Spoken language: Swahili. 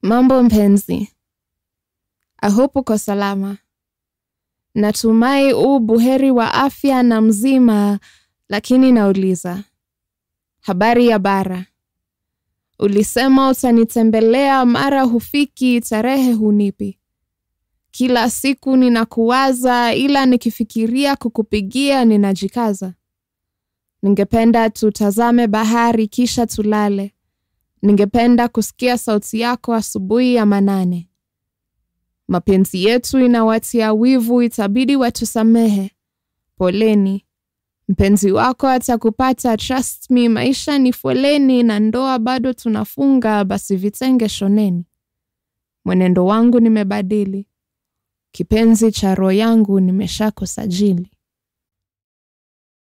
Mambo mpenzi, I hope uko salama. Natumai u buheri wa afya na mzima, lakini nauliza, habari ya bara? Ulisema utanitembelea, mara hufiki, tarehe hunipi. Kila siku ninakuwaza, ila nikifikiria kukupigia ninajikaza. Ningependa tutazame bahari kisha tulale. Ningependa kusikia sauti yako asubuhi ya manane. Mapenzi yetu inawatia wivu, itabidi watusamehe. Poleni. Mpenzi wako atakupata, trust me, maisha ni foleni na ndoa bado tunafunga, basi vitenge shoneni. Mwenendo wangu nimebadili, kipenzi cha roho yangu nimeshakusajili.